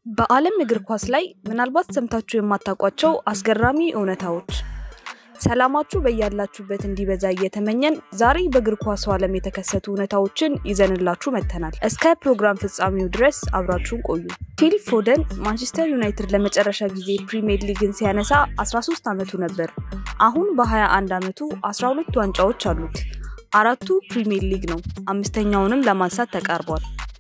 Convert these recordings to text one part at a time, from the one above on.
በዓለም እግር ኳስ ላይ ምናልባት ሰምታችሁ የማታውቋቸው አስገራሚ እውነታዎች። ሰላማችሁ በያላችሁበት እንዲበዛ እየተመኘን ዛሬ በእግር ኳሱ ዓለም የተከሰቱ እውነታዎችን ይዘንላችሁ መጥተናል። እስከ ፕሮግራም ፍጻሜው ድረስ አብራችሁን ቆዩ። ፊል ፎደን ማንቸስተር ዩናይትድ ለመጨረሻ ጊዜ ፕሪሚየር ሊግን ሲያነሳ 13 ዓመቱ ነበር። አሁን በ21 ዓመቱ 12 ዋንጫዎች አሉት። አራቱ ፕሪሚየር ሊግ ነው። አምስተኛውንም ለማንሳት ተቃርቧል።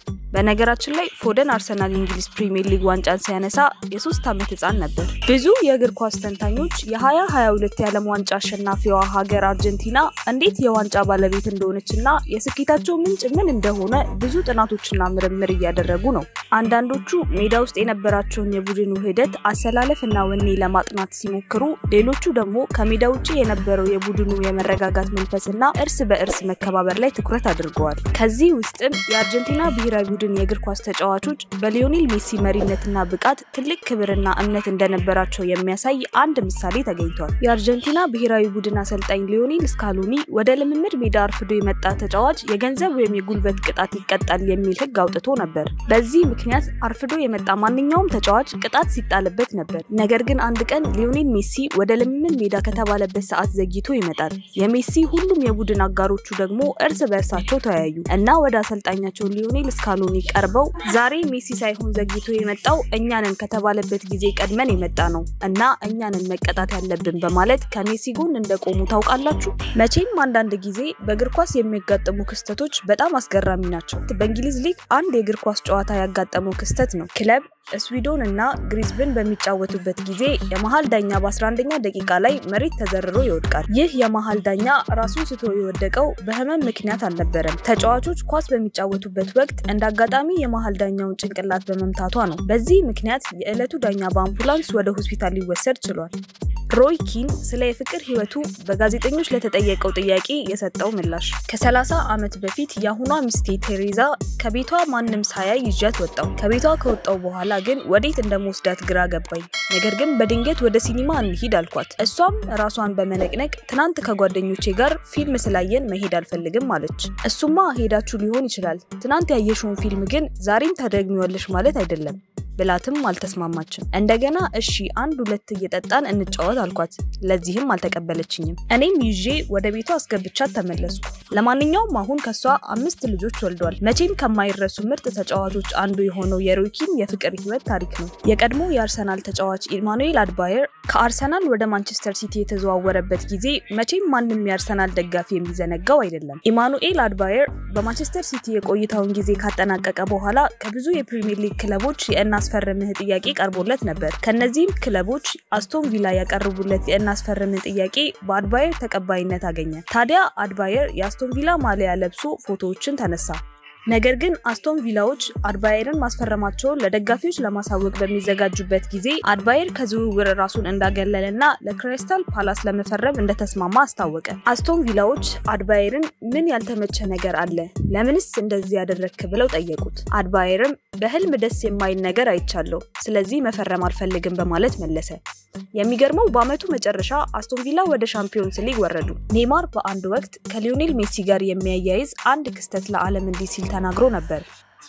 በነገራችን ላይ ፎደን አርሰናል የእንግሊዝ ፕሪሚየር ሊግ ዋንጫን ሲያነሳ የሶስት ዓመት ህፃን ነበር። ብዙ የእግር ኳስ ተንታኞች የ2022 የዓለም ዋንጫ አሸናፊዋ ሀገር አርጀንቲና እንዴት የዋንጫ ባለቤት እንደሆነችና የስኬታቸው ምንጭ ምን እንደሆነ ብዙ ጥናቶችና ምርምር እያደረጉ ነው። አንዳንዶቹ ሜዳ ውስጥ የነበራቸውን የቡድን ውህደት አሰላለፍና ወኔ ለማጥናት ሲሞክሩ፣ ሌሎቹ ደግሞ ከሜዳ ውጭ የነበረው የቡድኑ የመረጋጋት መንፈስና እርስ በእርስ መከባበር ላይ ትኩረት አድርገዋል። ከዚህ ውስጥም የአርጀንቲና ብሔራዊ ቡድን የእግር ኳስ ተጫዋቾች በሊዮኔል ሜሲ መሪነትና ብቃት ትልቅ ክብርና እምነት እንደነበራቸው የሚያሳይ አንድ ምሳሌ ተገኝቷል። የአርጀንቲና ብሔራዊ ቡድን አሰልጣኝ ሊዮኔል ስካሎኒ ወደ ልምምድ ሜዳ አርፍዶ የመጣ ተጫዋች የገንዘብ ወይም የጉልበት ቅጣት ይቀጣል የሚል ሕግ አውጥቶ ነበር። በዚህ ምክንያት አርፍዶ የመጣ ማንኛውም ተጫዋች ቅጣት ሲጣልበት ነበር። ነገር ግን አንድ ቀን ሊዮኔል ሜሲ ወደ ልምምድ ሜዳ ከተባለበት ሰዓት ዘግይቶ ይመጣል። የሜሲ ሁሉም የቡድን አጋሮቹ ደግሞ እርስ በእርሳቸው ተወያዩ እና ወደ አሰልጣኛቸው ሊዮኔል ስካሎኒ ቀርበው ዛሬ ሜሲ ሳይሆን ዘግይቶ የመጣው እኛንን ከተባለበት ጊዜ ቀድመን የመጣ ነው እና እኛንን መቀጣት ያለብን በማለት ከሜሲ ጎን እንደቆሙ ታውቃላችሁ። መቼም አንዳንድ ጊዜ በእግር ኳስ የሚያጋጥሙ ክስተቶች በጣም አስገራሚ ናቸው። በእንግሊዝ ሊግ አንድ የእግር ኳስ ጨዋታ ያጋጠመው ክስተት ነው። ክለብ ስዊዶን እና ግሪዝብን በሚጫወቱበት ጊዜ የመሀል ዳኛ በ11ኛ ደቂቃ ላይ መሬት ተዘርሮ ይወድቃል። ይህ የመሀል ዳኛ ራሱን ስቶ የወደቀው በህመም ምክንያት አልነበረም። ተጫዋቾች ኳስ በሚጫወቱበት ወቅት እንደ አጋጣሚ የመሀል ዳኛውን ጭንቅላት በመምታቷ ነው። በዚህ ምክንያት የዕለቱ ዳኛ በአምቡላንስ ወደ ሆስፒታል ሊወሰድ ችሏል። ሮይ ኪን ስለ የፍቅር ህይወቱ በጋዜጠኞች ለተጠየቀው ጥያቄ የሰጠው ምላሽ ከ30 ዓመት በፊት የአሁኗ ሚስቴ ቴሬዛ ከቤቷ ማንም ሳያይ ይዣት ወጣው። ከቤቷ ከወጣው በኋላ ግን ወዴት እንደመወስዳት ግራ ገባኝ። ነገር ግን በድንገት ወደ ሲኒማ እንሂድ አልኳት። እሷም ራሷን በመነቅነቅ ትናንት ከጓደኞቼ ጋር ፊልም ስላየን መሄድ አልፈልግም አለች። እሱማ ሄዳችሁ ሊሆን ይችላል፣ ትናንት ያየሽውን ፊልም ግን ዛሬም ታደግሚዋለሽ ማለት አይደለም ብላትም አልተስማማችም። እንደገና እሺ አንድ ሁለት እየጠጣን እንጫወት አልኳት። ለዚህም አልተቀበለችኝም። እኔም ይዤ ወደ ቤቷ አስገብቻት ተመለስኩ። ለማንኛውም አሁን ከሷ አምስት ልጆች ወልዷል። መቼም ከማይረሱ ምርጥ ተጫዋቾች አንዱ የሆነው የሮይኪን የፍቅር ህይወት ታሪክ ነው። የቀድሞ የአርሰናል ተጫዋች ኢማኑኤል አድባየር ከአርሰናል ወደ ማንቸስተር ሲቲ የተዘዋወረበት ጊዜ መቼም ማንም የአርሰናል ደጋፊ የሚዘነጋው አይደለም። ኢማኑኤል አድባየር በማንቸስተር ሲቲ የቆይታውን ጊዜ ካጠናቀቀ በኋላ ከብዙ የፕሪሚየር ሊግ ክለቦች የእና የእናስፈርምህ ጥያቄ ቀርቦለት ነበር። ከነዚህም ክለቦች አስቶን ቪላ ያቀርቡለት የእናስፈርምህ ጥያቄ በአድባየር ተቀባይነት አገኘ። ታዲያ አድባየር የአስቶን ቪላ ማሊያ ለብሶ ፎቶዎችን ተነሳ። ነገር ግን አስቶን ቪላዎች አድባየርን ማስፈረማቸውን ለደጋፊዎች ለማሳወቅ በሚዘጋጁበት ጊዜ አድባየር ከዝውውር ራሱን እንዳገለለና ለክሪስታል ፓላስ ለመፈረም እንደተስማማ አስታወቀ። አስቶን ቪላዎች አድባየርን ምን ያልተመቸ ነገር አለ? ለምንስ እንደዚህ ያደረግክ ብለው ጠየቁት። አድባየርም በህልም ደስ የማይል ነገር አይቻለሁ፣ ስለዚህ መፈረም አልፈልግም በማለት መለሰ። የሚገርመው በአመቱ መጨረሻ አስቶን ቪላ ወደ ሻምፒዮንስ ሊግ ወረዱ። ኔይማር በአንድ ወቅት ከሊዮኔል ሜሲ ጋር የሚያያይዝ አንድ ክስተት ለዓለም እንዲህ ሲል ተናግሮ ነበር።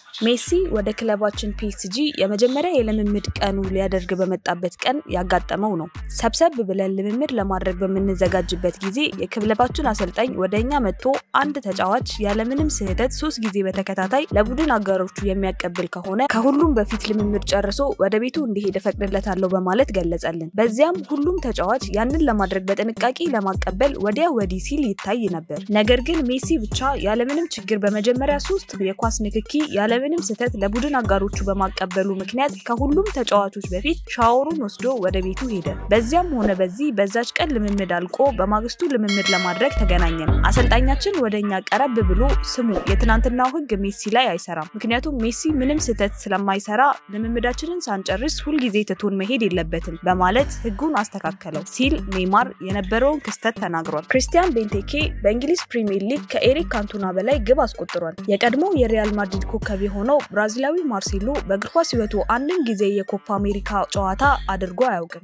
ሜሲ ወደ ክለባችን ፒኤስጂ የመጀመሪያ የልምምድ ቀኑ ሊያደርግ በመጣበት ቀን ያጋጠመው ነው። ሰብሰብ ብለን ልምምድ ለማድረግ በምንዘጋጅበት ጊዜ የክለባችን አሰልጣኝ ወደ እኛ መጥቶ አንድ ተጫዋች ያለምንም ስህተት ሶስት ጊዜ በተከታታይ ለቡድን አጋሮቹ የሚያቀብል ከሆነ ከሁሉም በፊት ልምምድ ጨርሶ ወደ ቤቱ እንዲሄድ እፈቅድለታለሁ በማለት ገለጸልን። በዚያም ሁሉም ተጫዋች ያንን ለማድረግ በጥንቃቄ ለማቀበል ወዲያ ወዲህ ሲል ይታይ ነበር። ነገር ግን ሜሲ ብቻ ያለምንም ችግር በመጀመሪያ ሶስት የኳስ ንክኪ ያለ ምንም ስህተት ለቡድን አጋሮቹ በማቀበሉ ምክንያት ከሁሉም ተጫዋቾች በፊት ሻወሩን ወስዶ ወደ ቤቱ ሄደ። በዚያም ሆነ በዚህ በዛች ቀን ልምምድ አልቆ በማግስቱ ልምምድ ለማድረግ ተገናኘን። አሰልጣኛችን ወደ እኛ ቀረብ ብሎ ስሙ፣ የትናንትናው ህግ ሜሲ ላይ አይሰራም፣ ምክንያቱም ሜሲ ምንም ስህተት ስለማይሰራ ልምምዳችንን ሳንጨርስ ሁልጊዜ ትቶን መሄድ የለበትም በማለት ህጉን አስተካከለው ሲል ኔይማር የነበረውን ክስተት ተናግሯል። ክሪስቲያን ቤንቴኬ በእንግሊዝ ፕሪሚየር ሊግ ከኤሪክ ካንቶና በላይ ግብ አስቆጥሯል። የቀድሞ የሪያል ማድሪድ ኮከብ የሆነው ብራዚላዊ ማርሴሎ በእግር ኳስ ህይወቱ አንድም ጊዜ የኮፓ አሜሪካ ጨዋታ አድርጎ አያውቅም።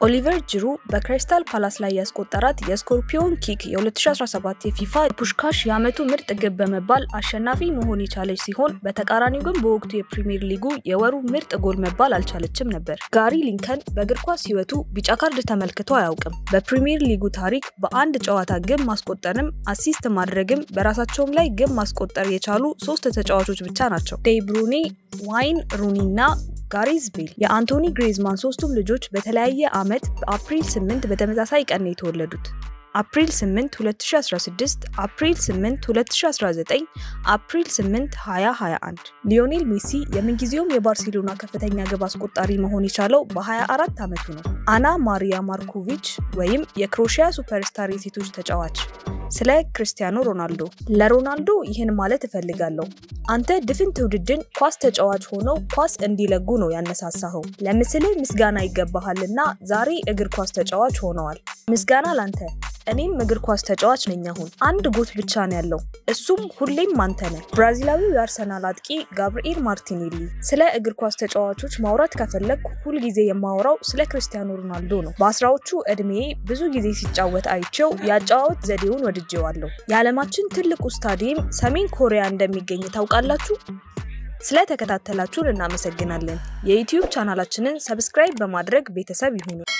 ኦሊቨር ጅሩ በክሪስታል ፓላስ ላይ ያስቆጠራት የስኮርፒዮን ኪክ የ2017 የፊፋ ፑሽካሽ የዓመቱ ምርጥ ግብ በመባል አሸናፊ መሆን የቻለች ሲሆን በተቃራኒው ግን በወቅቱ የፕሪሚየር ሊጉ የወሩ ምርጥ ጎል መባል አልቻለችም ነበር። ጋሪ ሊንከን በእግር ኳስ ሕይወቱ ቢጫ ካርድ ተመልክቶ አያውቅም። በፕሪሚየር ሊጉ ታሪክ በአንድ ጨዋታ ግብ ማስቆጠርም አሲስት ማድረግም በራሳቸውም ላይ ግብ ማስቆጠር የቻሉ ሶስት ተጫዋቾች ብቻ ናቸው። ዴይ ብሩኔ፣ ዋይን ሩኒ እና ጋሪዝ ቤል የአንቶኒ ግሬዝማን ሶስቱም ልጆች በተለያየ ዓመት በአፕሪል 8 በተመሳሳይ ቀን ነው የተወለዱት። አፕሪል 8 2016፣ አፕሪል 8 2019፣ አፕሪል 8 2021። ሊዮኔል ሜሲ የምንጊዜውም የባርሴሎና ከፍተኛ ግብ አስቆጣሪ መሆን የቻለው በ24 ዓመቱ ነው። አና ማሪያ ማርኮቪች ወይም የክሮሺያ ሱፐርስታር የሴቶች ተጫዋች። ስለ ክርስቲያኖ ሮናልዶ ለሮናልዶ ይህን ማለት እፈልጋለሁ። አንተ ድፍን ትውልድን ኳስ ተጫዋች ሆነው ኳስ እንዲለጉ ነው ያነሳሳኸው። ለምስልህ ምስጋና ይገባሃልና ዛሬ እግር ኳስ ተጫዋች ሆነዋል። ምስጋና ላንተ። እኔም እግር ኳስ ተጫዋች ነኝ። አሁን አንድ ጎት ብቻ ነው ያለው፣ እሱም ሁሌም አንተ ነህ። ብራዚላዊው የአርሰናል አጥቂ ጋብርኤል ማርቲኔሊ። ስለ እግር ኳስ ተጫዋቾች ማውራት ከፈለግ ሁልጊዜ የማወራው ስለ ክርስቲያኖ ሮናልዶ ነው። በአስራዎቹ ዕድሜ ብዙ ጊዜ ሲጫወት አይቼው የአጨዋወት ዘዴውን ወድጄዋለሁ። የዓለማችን ትልቁ ስታዲየም ሰሜን ኮሪያ እንደሚገኝ ታውቃላችሁ? ስለተከታተላችሁን እናመሰግናለን። የዩቲዩብ ቻናላችንን ሰብስክራይብ በማድረግ ቤተሰብ ይሁኑ።